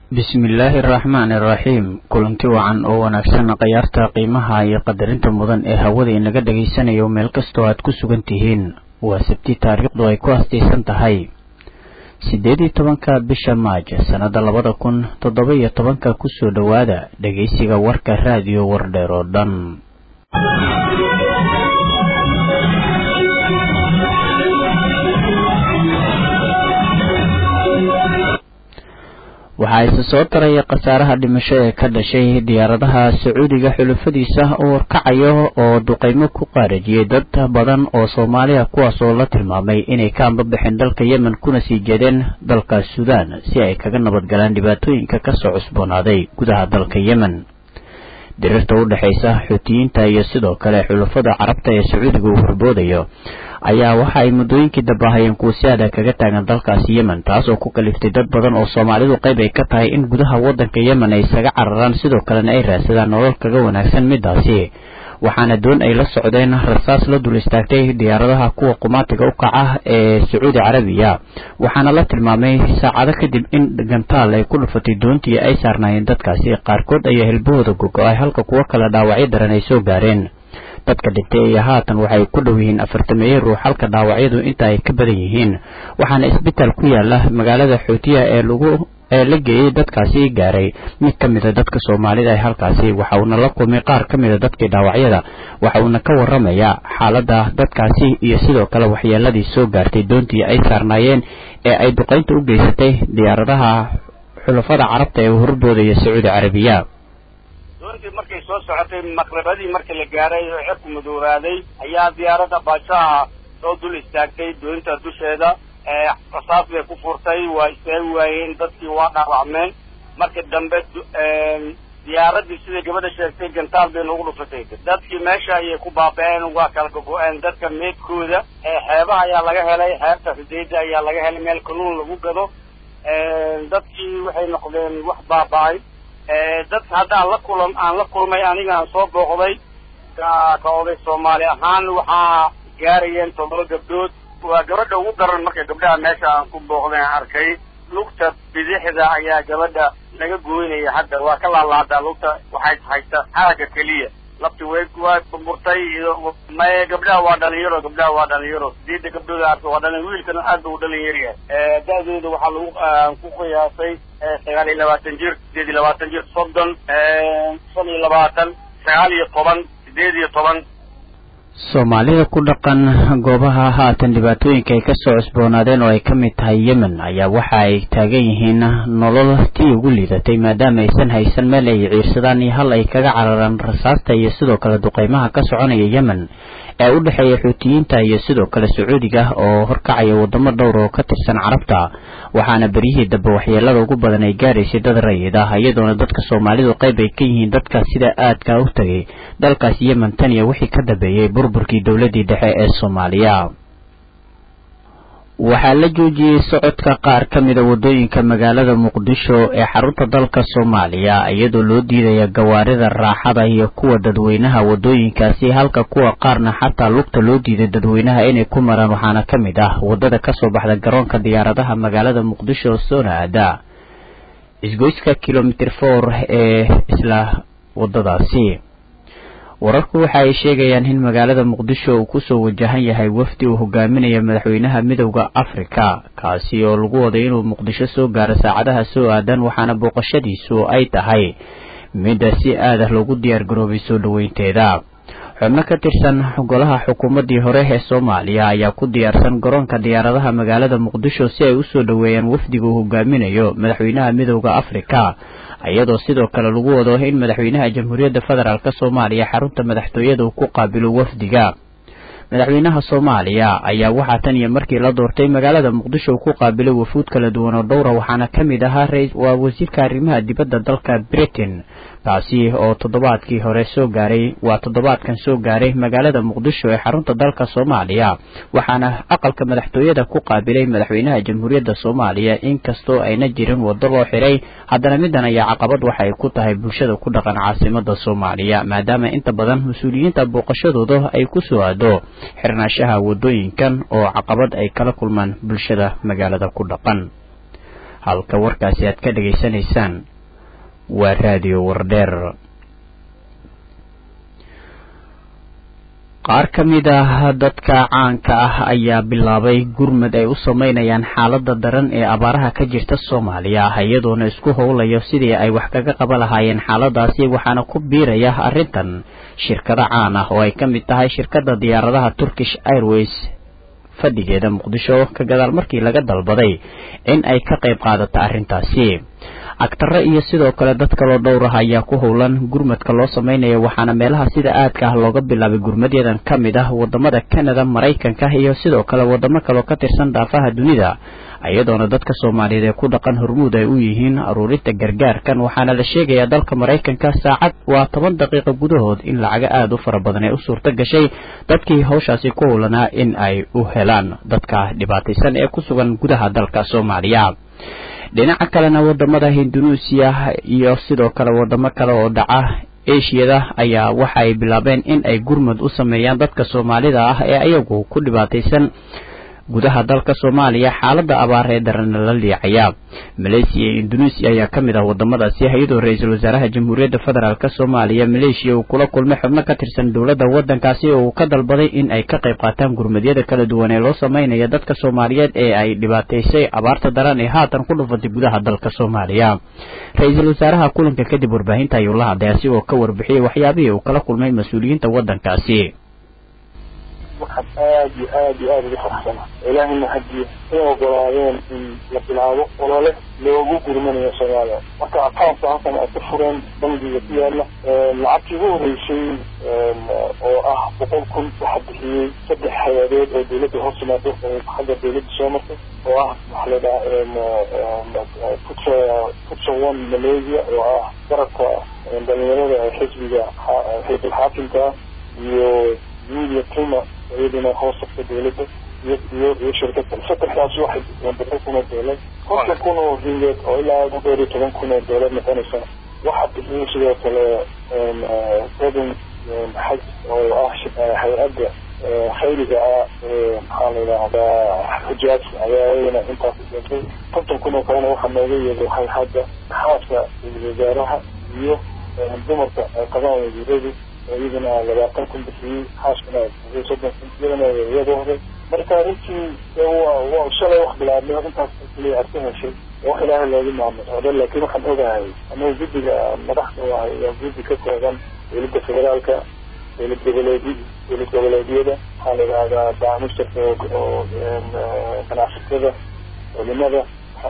bismillaahi araxmaani iraxiim kulanti wacan oo wanaagsan khayaarta qiimaha iyo qadarinta mudan ee hawada inaga dhagaysanayo meel kastoo aad ku sugan tihiin waa sabti taariikhdu ay ku hastaysan tahay siddeed iyo tobanka bisha maaj sannada labada kun toddoba iyo tobanka kusoo dhowaada dhegaysiga warka raadiyo wardheer oo dhan waxaa isa soo taraya khasaaraha dhimasho ee ka dhashay diyaaradaha sacuudiga xulufadiisa oo warkacayo oo duqeymo ku qaarajiyey dad badan oo soomaaliya kuwaas oo la tilmaamay inay ka ambabaxeen dalka yemen kuna sii jeedeen dalka suudaan si ay kaga nabadgalaan dhibaatooyinka kasoo cusboonaaday gudaha dalka yemen diriirta u dhexaysa xuutiyiinta iyo sidoo kale xulafada carabta ee sacuudiga uu horboodayo ayaa waxa ay muddooyinkii dambahayeen kuwa si adag kaga taagan dalkaasi yemen taas oo ku kaliftay dad badan oo soomaalidu qayb ay ka tahay in gudaha waddanka yemen ay isaga cararaan sidoo kalena ay raadsadaan nolol kaga wanaagsan midaasi waxaana doon ay la socdeen rasaas la dul istaagtay diyaaradaha kuwa qumaatiga u kaca ee sacuudi carabiya waxaana la tilmaamay saacado kadib in gantaal ay ku dhufatay doontii ay saarnaayeen dadkaasi qaarkood ayaa hilbahooda gogo-ay halka kuwo kale dhaawacyo daran ay soo gaareen dadka dhintay iyo haatan waxay ku dhow yihiin afartameeye ruux halka dhaawacyadu inta ay ka badan yihiin waxaana isbitaal ku yaala magaalada xuutiya ee lagu ee la geeyey dadkaasi gaaray mid ka mida dadka soomaalida ee halkaasi waxa uuna la kulmay qaar ka mida dadkii dhaawacyada waxa uuna ka waramayaa xaaladda dadkaasi iyo sidoo kale waxyeeladii soo gaartay doontii ay saarnaayeen ee ay duqaynta u geysatay diyaaradaha xulafada carabta ee horboodaya sacuudi carabiya doontii markay soo socotay maqribadii markii la gaaray oo cirku madoobaaday ayaa diyaaradda baashaha soo dul istaagtay doonta dusheeda rasaas bay ku furtay waa istaagi waayeen dadkii waa dhaawacmeen markii dambe diyaaraddii siday gabadha sheegtay gantaal bay nagu dhufatay dadkii meesha ayay ku baaba-een waa kala gogo-een dadka meedkooda xeebaha ayaa laga helay xeebta xudeyda ayaa laga helay meel kanuun lagu gado dadkii waxay noqdeen wax baaba-ay dadka haddaan la kulam aan la kulmay anigaan soo booqday ka oday soomaali ahaan waxaa gaarayeen toddoba gabdhood waa gabadha ugu daran marka gabdhaha meesha aan ku booqday aan arkay lugta bidixda ayaa gabadha laga gooynaya hadda waa ka laalaadaa lugta waxay haysta xaraga keliya lafti way waa burburtay maye gabdhaha waa dhalinyaro gabdhaha waa dhalinyaro sideedda gabdhooda arka waa dhalin wiilkana aad ba u dhalin yaryahay da-dooda waxaa lagu ku qiyaasay sagaal iyo labaatan jir sideed iyo labaatan jir soddon shan iyo labaatan sagaal iyo toban sideed iyo toban soomaalida ku dhaqan goobaha haatan dhibaatooyinka ay kasoo cusboonaadeen oo ay ka mid tahay yemen ayaa waxa ay taagan yihiin nolol tii ugu liidatay maadaama aysan haysan meel ay ciirsadaan iyo hal ay kaga cararaan rasaasta iyo sidoo kale duqeymaha ka soconaya yemen ee u dhexeeya xuutiyiinta iyo sidoo kale sacuudiga oo horkacaya wadamo dhowr oo ka tirsan carabta waxaana beryihii dambe waxyeelada ugu badan ay gaaraysay dad rayid ah iyadoona dadka soomaalidu qayb ay ka yihiin dadka sida aadka u tagay dalkaas yemen tan iyo wixii ka dambeeyey burburkii dowladii dhexe ee soomaaliya waxaa la joojiyey socodka qaar ka mida waddooyinka magaalada muqdisho ee xarunta dalka soomaaliya iyadoo loo diidaya gawaarida raaxada iyo kuwa dadweynaha waddooyinkaasi halka kuwa qaarna xataa lugta loo diiday dadweynaha inay ku maraan waxaana ka mid ah waddada kasoo baxda garoonka diyaaradaha magaalada muqdisho oo soona aada isgoyska kilomitr for ee isla waddadaasi wararku waxa ay sheegayaan in magaalada muqdisho uu kusoo wajahan yahay wafdi uu hogaaminayo madaxweynaha midowda afrika kaasi oo lagu waday inuu muqdisho soo gaaro saacadaha soo aadan waxaana booqashadiisu ay tahay midda si aadah loogu diyaar garoobay soo dhoweynteeda xubno ka tirsan golaha xukuumaddii hore ee soomaaliya ayaa ku diyaarsan garoonka diyaaradaha magaalada muqdisho si ay usoo dhoweeyaan wafdiga uu hogaaminayo madaxweynaha midowda afrika iyadoo sidoo kale lagu wado in madaxweynaha jamhuuriyadda federaalk soomaaliya xarunta madaxtooyada uu ku qaabilo wafdiga madaxweynaha soomaaliya ayaa waxaa tan iyo markii la doortay magaalada muqdisho uu ku qaabilay wafuud kala duwan oo dhowra waxaana ka mid ahaa waa wasiirka arrimaha dibadda dalka britain kaasi oo toddobaadkii hore soo gaaray waa toddobaadkan soo gaaray magaalada muqdisho ee xarunta dalka soomaaliya waxaana aqalka madaxtooyada ku qaabilay madaxweynaha jamhuuriyadda soomaaliya inkastoo ayna jirin waddo loo xiray haddana midan ayaa caqabad waxa ay ku tahay bulshada ku dhaqan caasimada soomaaliya maadaama inta badan mas-uuliyiinta booqashadooda ay ku soo aado xirnaashaha waddooyinkan oo caqabad ay kala kulmaan bulshada magaalada ku dhaqan halka warkaasi aad ka dhegaysanaysaan waa raadiyo wardheer qaar ka mid ah dadka caanka ah ayaa bilaabay gurmad ay u sameynayaan xaaladda daran ee abaaraha ka jirta soomaaliya iyadoona isku howlayo sidii ay wax kaga qaba lahaayeen xaaladaasi waxaana ku biiraya arrintan shirkado caan ah oo ay ka mid tahay shirkadda diyaaradaha turkish airways fadhigeeda muqdisho ka gadaal markii laga dalbaday in ay ka qayb qaadato arrintaasi agtare iyo sidoo kale dad kaloo dhowr ah ayaa ku howlan gurmadka loo sameynaya waxaana meelaha sida aadka ah looga bilaabay gurmadyadan ka mid ah wadamada canada maraykanka iyo sidoo kale wadamo kaloo ka tirsan daafaha dunida iyadoona dadka soomaaliyeed ee ku dhaqan hormuud ay u yihiin aruurinta gargaarkan waxaana la sheegayaa dalka maraykanka saacad waa toban daqiiqo gudahood in lacaga aada u fara badan ee u suurto gashay dadkii hawshaasi ku howlanaa in ay u helaan dadka dhibaataysan ee ku sugan gudaha dalka soomaaliya dhinaca kalena wadamada hindunuusiya iyo sidoo kale wadamo kale oo dhaca eshiyada ayaa waxa ay bilaabeen in ay gurmad u sameeyaan dadka soomaalida ah ee ayagu ku dhibaataysan gudaha dalka soomaaliya xaaladda abaar ee daranna la liicaya maleysiya iyo induneisiya ayaa ka mid ah wadamadaasi iyadoo ra-iisul wasaaraha jamhuuriyadda federaalk soomaaliya maleeshiya uu kula kulmay xubno ka tirsan dowladda waddankaasi oo uu ka dalbaday in ay ka qayb qaataan gurmadyada kala duwan ee loo sameynaya dadka soomaaliyeed ee ay dhibaataysay abaarta daran ee haatan ku dhufatay gudaha dalka soomaaliya ra-iisul wasaaraha kulanka kadib warbaahinta ayuu la hadlay asigoo ka warbixiyey waxyaabihii uu kala kulmay mas-uuliyiinta waddankaasi waxaan aada iyo aada iyo aada uga faraxsana ilaahayna haddii ay ogolaadeen in la bilaabo olole loogu gurmanayo soomaaliya marka akaunka halkan ay ku fureen bangiga ku yaala lacagtii ugu horeysay oo ah boqol kun waxaa bixiyey saddex hay-adeed oo dawladda hoos timaado oo xagga dawladda soo martay oo ah waxaa la dhaha futsa futsa one malaysia oo ah garabka dhalinyarada ee xisbiga xisbul xaakimka iyo media prima iyaduna hoos tagta dawladda iyo iyo iyo shirkad kale saddexdaas waxay boqol kun oo doolar konton kun oo ringeed oo ilaa ugu dheer iyo toban kun oo doolar noqonaysa waxaa bixiyey sidoo kale seven xaj oo ah hay-adda khayriga ah maxaa la yidhaahdaa xujaaj ayaa iyadana intaas keentay konton kun oo kalena waxaa nooga yeeday hay-hadda xaaska wasaaraha iyo dumarka ay qabaan wasiiradu iyadana labaatan kun bixiyey xaaskana soddon kun iyadana iyadooda marka runtii waa shalay wax bilaabnay intaas kaliya aad ka heshay wax ilaahay loogu maamucdo laakiin waxaan ogahay anagu guddiga madaxda wahay waa guddi ka kooban dowladda federaalka dowlad goboleedi dowlad goboleedyada waxaa la yidhahdaa baamistarka oo ganacsatada culimada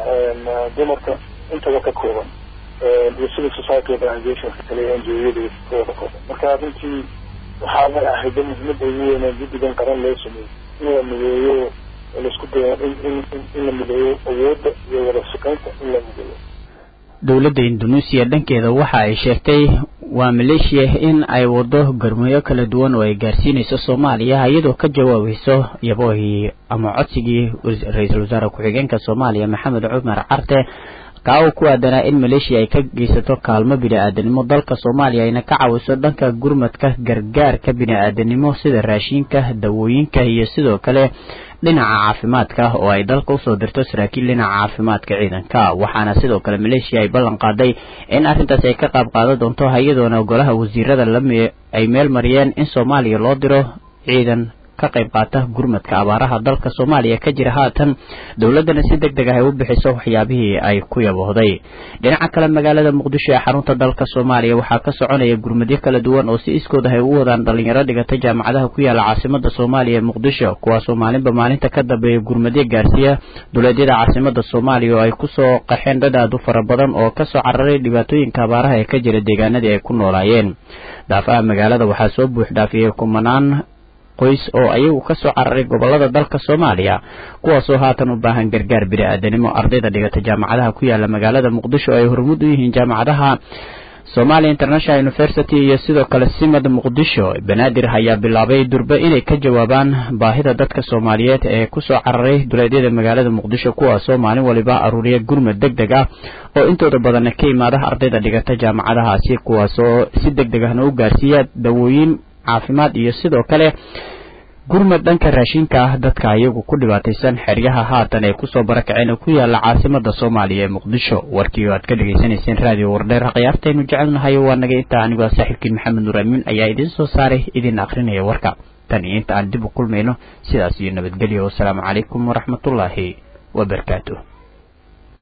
dumarka intaba ka kooban iyo civil society organizationka kale ngo-yada kooda kooban marka runtii waxaa la ahayda muhiimada ugu weynaa guddigan qaran loo sameeyey in la mideeyo laisku dayo in in in la mideeyo awoodda iyo wada shaqaynta in la mideeyo dowladda induneisiya dhankeeda waxa ay sheegtay waa maleeshiya in ay wado garmayo kala duwan oo ay gaarsiinayso soomaaliya iyadoo ka jawaabayso yaboohii ama codsigii ra-iisul wasaare ku-xigeenka soomaaliya maxamed cumar carte kaa uu ku aadanaa in maleeshiya ay ka geysato kaalmo bini-aadanimo dalka soomaaliya ayna ka caawiso dhanka gurmadka gargaarka bini-aadanimo sida raashinka dawooyinka iyo sidoo kale dhinaca caafimaadka oo ay dalka usoo dirto saraakiil dhinaca caafimaadka ciidanka waxaana sidoo kale maleeshiya ay ballan qaaday in arrintaas ay ka qaab qaadan doonto iyadoona golaha wasiirada lami ay meel mariyeen in soomaaliya loo diro ciidan ka qayb qaata gurmadka abaaraha dalka soomaaliya ka jira haatan dowladdana si deg deg ah ay u bixiso waxyaabihii ay ku yaboohday dhinaca kale magaalada muqdisho ee xarunta dalka soomaaliya waxaa ka soconaya gurmadyo kala duwan oo si iskood ah ay u wadaan dhalinyaro dhigata jaamacadaha ku yaala caasimada soomaaliya ee muqdisho kuwaasoo maalinba maalinta ka dambeeya gurmadyo gaarsiiya duleedyada caasimada soomaaliya oo ay kusoo qaxeen dad aad u fara badan oo kasoo cararay dhibaatooyinka abaaraha ee ka jira deegaanadii ay ku noolaayeen daafaha magaalada waxaa soo buux dhaafiyey kumanaan qoys oo ayagu ka soo cararay gobolada dalka soomaaliya kuwaasoo haatan u baahan gargaar bini-aadanimo ardayda dhigata jaamacadaha ku yaala magaalada muqdisho ay hormud u yihiin jaamacadaha somalia international university iyo sidoo kale simad muqdisho banaadir ayaa bilaabay durbe inay ka jawaabaan baahida dadka soomaaliyeed ee kusoo cararay duleedyada magaalada muqdisho kuwaasoo maalin waliba aruuriya gurmad deg deg ah oo intooda badanna ka imaada ardayda dhigata jaamacadahaasi kuwaasoo si deg deg ahna u gaarsiiya dawooyin caafimaad iyo sidoo kale gurmad dhanka raashinka ah dadka iyagu ku dhibaataysan xeryaha haatan ay kusoo barakaceen oo ku yaala caasimada soomaaliya ee muqdisho warkii oo aad ka dhagaysanayseen raadiyo wardheer khiyaartaynu jecelnahay waa naga intaa anigoo saaxiibkiin maxamed nuur amiin ayaa idiin soo saaray idin akrinaya warka tan iyo inta aan dib u kulmayno sidaas iyo nabadgelyo wasalaamu calaykum waraxmatullaahi wabarakaatuh